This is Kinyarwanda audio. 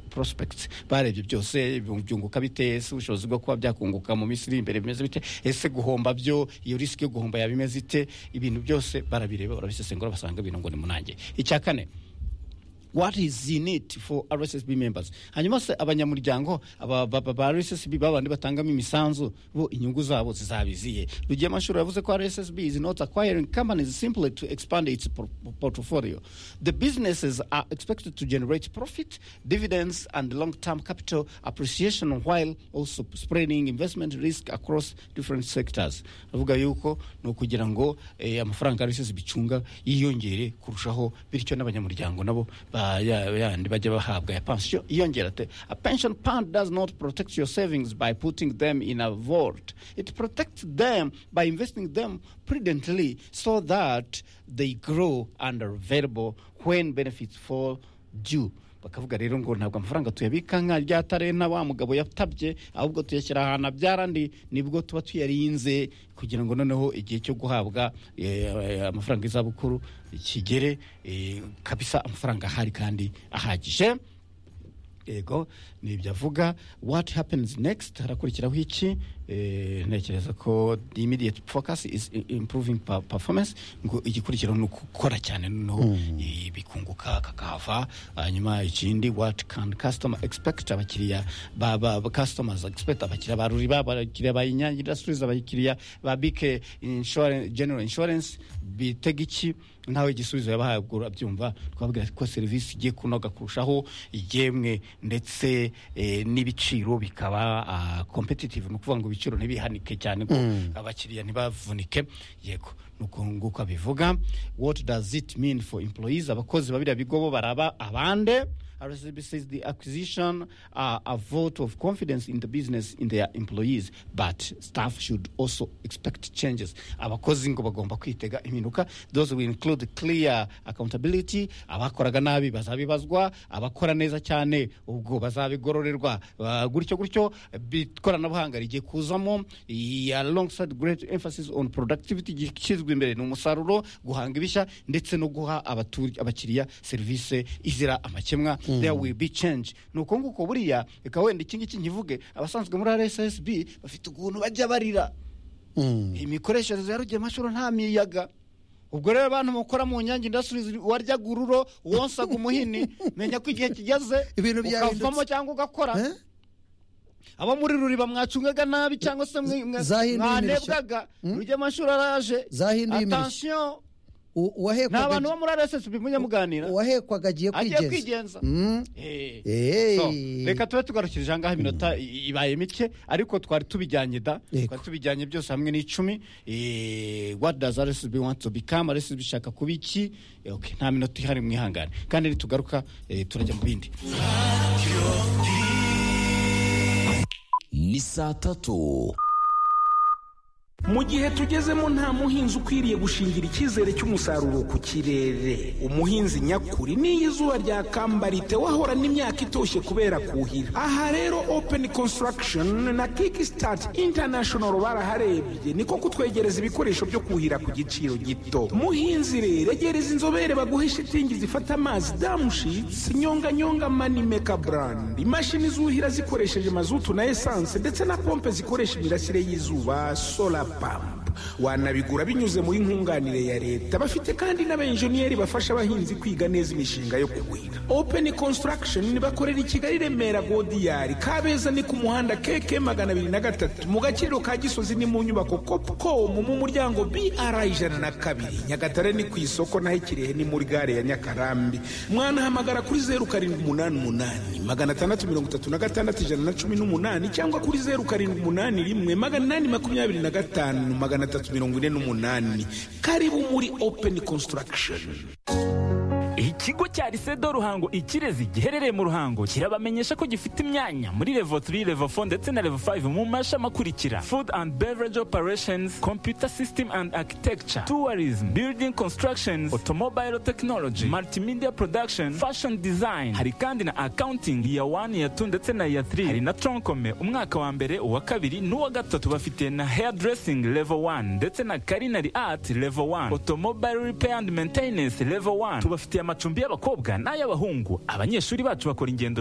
prospects barebye byose byunguka bite ese ubushobozi bwo kuba byakunguka mu minsi iri imbere bimeze bite ese guhomba byo iyo risiki yo guhomba yabimeze ite ibintu byose barabireba barabisesengura basanga ibintu ngo ni munange icya kane what is in it for rssb members hanyuma se abanyamuryango aba- ba- ba ba rssb babandi batangamo imisanzu bo inyungu zabo zizabiziye rugiye amashuri yavuze ko rssb is not acquiring companies simply to expand its por- portfolio the businesses are expected to generate profit dividends and long-term capital appreciation while also spreading investment risk across different sectors avuga yuko ni ukugira ngo eh, amafaranga rssb icunga yiyongere kurushaho bityo n'abanyamuryango nabo ba- ya- yandi bajya bahabwa ya pansiyo iyongera te a pension fund does not protect your savings by putting them in a vault it protects them by investing them prudently so that they grow and are available when benefits fall due bakavuga rero ngo ntabwo amafaranga tuyabika nka rya tare na wa mugabo yatabye ahubwo tuyashyira ahantu abyara andi nibwo tuba tuyarinze kugira ngo noneho igihe cyo guhabwa eh, amafaranga y'izabukuru kigere eh, kabisa amafaranga ahari kandi ahagije yego ni ibyo avuga what happens next harakurikiraho iki Eh, ntekereza ko the immediate focus is i- improving pa- performance ngo igikurikiraho ni ukukora cyane noneho eh, bikunguka kakahava hanyuma ikindi what can customer expect abakiriya ba ba ba- customers expect abakiriya ba ruriba abakiriya ba inyange industries abakiriya ba bike insurance general insurance bitega iki ntawe igisubizo yabahaye ubwo urabyumva twabwira ko serivisi igiye kunoga kurushaho igemwe ndetse eh, n'ibiciro bikaba ah, competitive ni ukuvuga ngo ibiciro ntibihanike cyane ngo abakiriya ntibavunike yego ni uko nguko abivuga what does it mean for employees abakozi babiriya bigo bo baraba abande RSB says the acquisition are a vote of confidence in the business in their employees but staff should also expect changes abakozi ngo bagomba kwitega impinduka those will include clear accountability abakoraga nabi bazabibazwa abakora neza cyane ubwo bazabigororerwa Ba- gutyo gutyo bi- ikoranabuhanga rigiye kuzamo i- alongside great emphasis on productivity gishyizwe imbere ni umusaruro guhanga ibishya ndetse no guha abatur- abakiriya serivisi izira amakemwa there will be change ni uko nguko buriya reka wenda iki ngiki nkivuge abasanzwe muri rssb bafite ukuntu bajya barira imikoreshereze ya rugemashuro nta miyaga ubwo rero abantu mukora mu nyange indasitiri waryaga ururo wonsaga umuhini menya ko igihe kigeze Ibintu byahindutse. ukavamo cyangwa ugakora Eh? abo muri ruriba mwacungaga nabi cyangwa se mwe- mwe- Zahinduye imirishyo. mwanebwaga rugemashuro araje Zahinduye imirishyo. atansiyo U- ni abantu bo uwahekwaga muri rssb mujya muganira uwahekwaga agiye agiye kwigenza kwigenza Mm. Eh. Eh. So, reka tube tugarukirije ahangaha iminota i- ibaye mike ariko twari tubijyanye da Yego. twari tubijyanye byose hamwe n'icumi Eh, what does rsb want to become rsb ishaka kuba iki Eh, okay, nta minota ihari mwihangane kandi nitugaruka eh, turajya mu bindi ni saa tatu mu gihe tugezemo nta muhinzi ukwiriye gushingira icyizere cy'umusaruro ku kirere umuhinzi nyakuri n'iyo izuba ryakambarite wahora n'imyaka itoshye kubera kuhira aha rero open construction na kickstart international baraharebye niko kutwegereza ibikoresho byo kuhira ku giciro gito muhinzi rero egereza inzobere baguhe shitingi zifata amazi damushitsi nyonganyonga manimeka brand imashini zuhira zikoresheje mazutu na esanse ndetse na pompe zikoresha imirasire y'izuba solar pump wanabigura binyuze muri nkunganire ya leta bafite kandi n'abenjeniyeri bafasha abahinzi kwiga neza imishinga yo kuhira open construction bakorera i kigali remera godiyari kabeza ni ku muhanda keke magana abiri na gatatu mu gaciro ka gisozi ni mu nyubako copcom mu muryango br ijana na kabiri nyagatare ni ku isoko naho ikirehe ni muri gare ya nyakarambi mwanahamagara kuri zeru karindwi umunani umunani magana atandatu mirongo itatu na gatandatu ijana na cumi n'umunani cyangwa kuri zeru karindwi umunani rimwe magana inani makumyabiri na gatanu magana atatu mirongo ine n'umunani karibu muri open construction ikigo cya risedo ruhango ikirezi giherereye mu ruhango kirabamenyesha ko gifite imyanya muri levo 3 levo 4 ndetse na levo 5 mu mashami akurikira food and beverage operations computer system and architecture tourism building constructions automobile technology multimedia production fashion design hari kandi na accounting iya 1 iya 2 ndetse na iya 3 hari na tronkome umwaka wa mbere uwa kabiri n'uwa gatatu bafite na hairdressing level 1 ndetse na culinary art level 1 automobile repair and maintenance level 1 tubafitiye amacumbi amacumbi y'abakobwa n'ay'abahungu abanyeshuri bacu bakora ingendo